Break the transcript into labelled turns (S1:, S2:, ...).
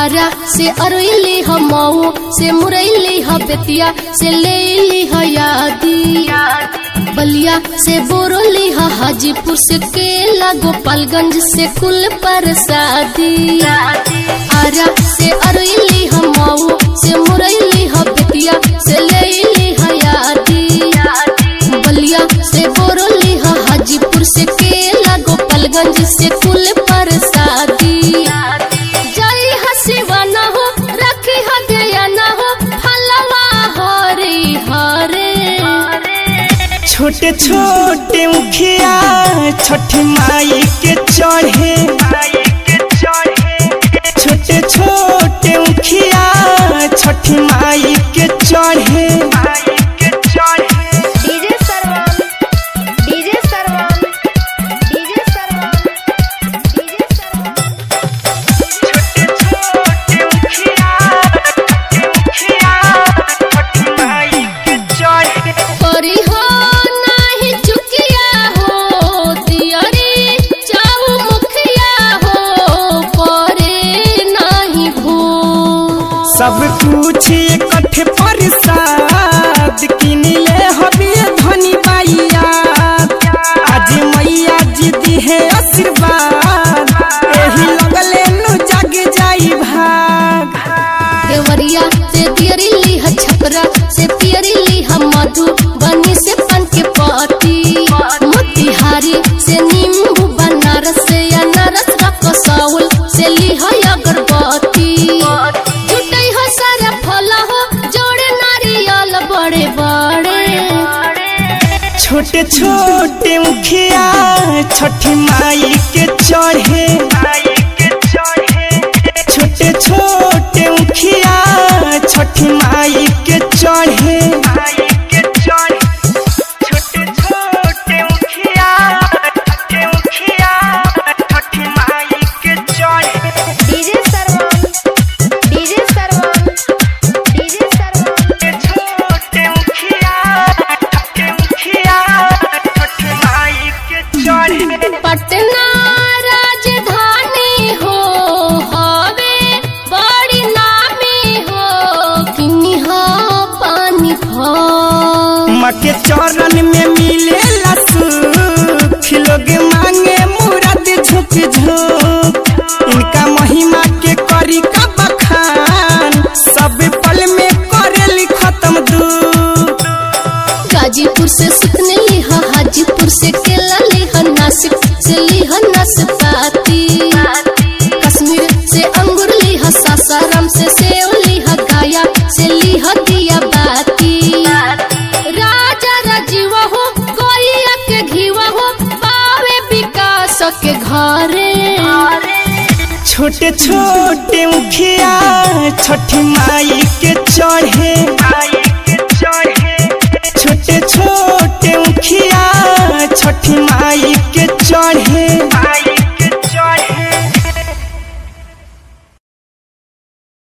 S1: आरा से अरैली ह मऊ से मुरैली ह बेतिया से लेली ह यादी बलिया से बोरोली ह हाजीपुर से केला गोपालगंज से कुल परसादी आरा से अरैली ह मऊ से मुरैली ह बेतिया से लेली ह यादी बलिया से बोरोली ह हाजीपुर से केला गोपालगंज से कुल परसादी जई हसीवा न हो रखी हदया न हो फलवा हरे हरे
S2: छोटे छोटे मुखिया छठ माई के चढ़े छोटे छोटे मुखिया छठ माई के चढ़े
S3: डीजे सरवन डीजे सरवन डीजे सरवन डीजे सरवन
S1: करी हो नाही चुकिया हो तियरी चाऊ मुखिया हो करे नाही भू
S2: सब कुछ इकट्ठे प्रसाद किन ले हबे धनी बाइया आज मैया जी दी है आशीर्वाद एही लगले नु जग जाई भाग
S1: देवरिया से दियरी ली ह छपरा से पियरी ली ह मधु बनी से पन के पति मोतिहारी से नींबू बनारस से अनारस रकसौल से ली ह अगरबत्ती जुटई हो सारा फल हो जोड़े नारियल बड़े बड़े
S2: छोटे छोटे मुखिया छठ माई के चढ़े छोटे छोटे मुखिया छठ माई के चढ़े
S3: डीजे सरवन डीजे सरवन डीजे सरवन
S1: पटना राजधानी हो हवे बड़ी नामी हो किन्नी हो पानी हो
S2: माँ के चरण में मिले सुख लोग मांगे मुराद झुक झुक इनका महिमा के करी का बखान सब पल में करे खत्म दुख
S1: गाजीपुर से सुखने लिहा हाजीपुर से केला लिहा नासिक से लिहा नाशपाती कश्मीर से अंगूर लिहा सासाराम से सेव लिहा गाया से लिहा दिया बाती राजा राजीवा हो कोइया के घीवा हो पावे विकास के घरे
S2: छोटे छोटे मुखिया छठ माई के चढ़े छोटे छोटे मुखिया छठ माई के चढ़े